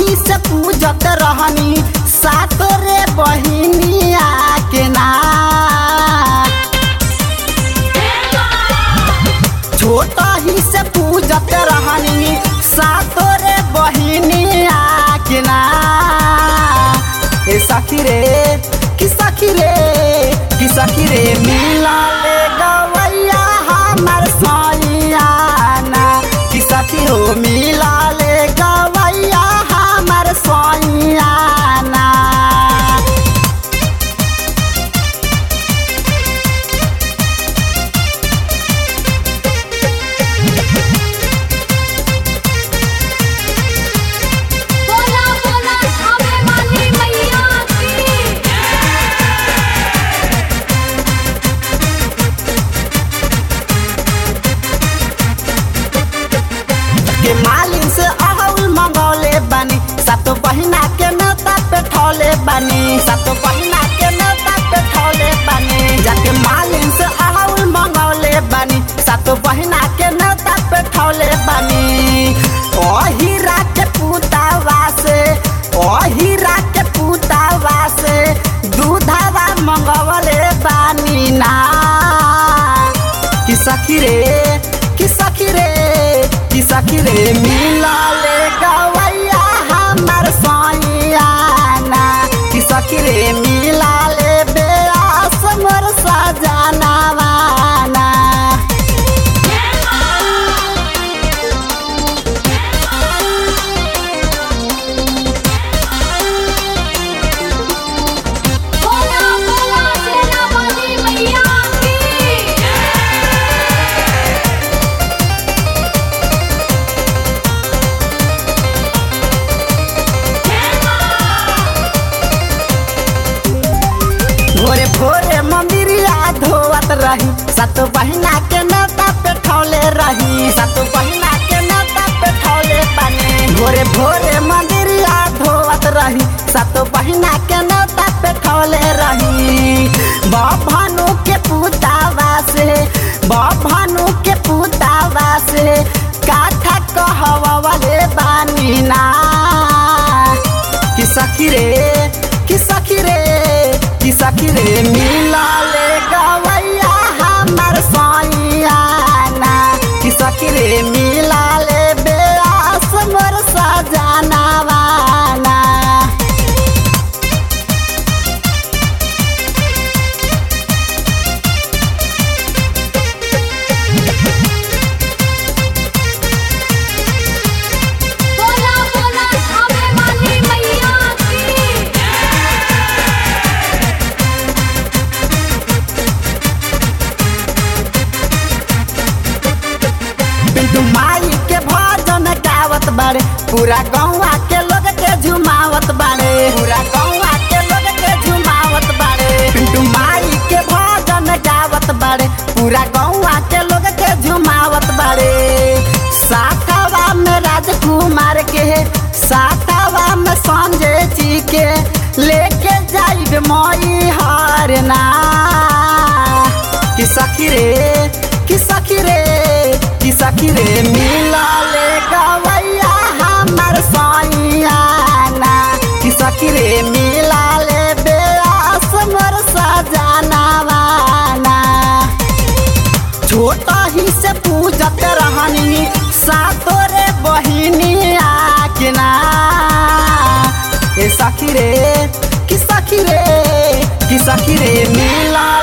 ही से पूजत रहनी सात रे बहिनिया के ना छोटा ही से पूजत रहनी सात रे बहिनिया के ना ए सखी रे कि सखी रे कि सखी रे मिला ले गवैया हमर सैया ना कि सखी हो मिला ले गवैया हमर सैया ना बोला बोला खावे वाली मैया की के मालिन से अहउल मंगौले बानी सात बहिना के नेता पे ठौले बानी सात बहिना के नेता पे ठौले बानी जाके मालिन से अहउल मंगौले बानी सात बहिना के नेता पे ठौले बानी ओ हीरा के पुतावा से ओ हीरा के पुतावा से दूधावा मंगवले बानी ना कि सखी रे कि सखी रे कि सखी रे मिला ले गवैया हमर सैया ना कि सखी रे मिला ले बेआस मोर सजना वाना बोला बोला सेना वाली मैया की भोरे भोरे मंदिरिया धोवत रही सत बहिना के नेता पे ठौले रही सत बहिना के नेता पे ठौले बने भोरे भोरे मंदिरिया धोवत रही सत बहिना के नेता पे ठौले रही भानु के पुतावा से भानु के पुतावा से काथा कहवाले बानी ना कि सखी रे कि सखी रे कि सखी रे मिला ले गवैया हमर सैया ना कि सखी रे मिला ले बेआस मोर सजना वाना बोला बोला खावे वाली मैया की पिंटू माई के भजन गावत बाड़े पूरा गौवा के लोग के झुमावत बाड़े पूरा गौवा के लोग के झुमावत बाड़े पिंटू माई के भजन गावत बाड़े पूरा गौवा के लोग के झुमावत बाड़े साथवा में राजकुमार के साथवा में संजय जी के लेके जाइब मई हरना कि सखी रे कि सखी रे कि सखी रे मिला ले गवैया हमर सैया ना कि सखी रे मिला ले बेआस मोर सजना वाना छोटा ही से पूजत रहनी सातो रे बहिनिया के ना ए सखी रे कि सखी रे कि सखी रे मिला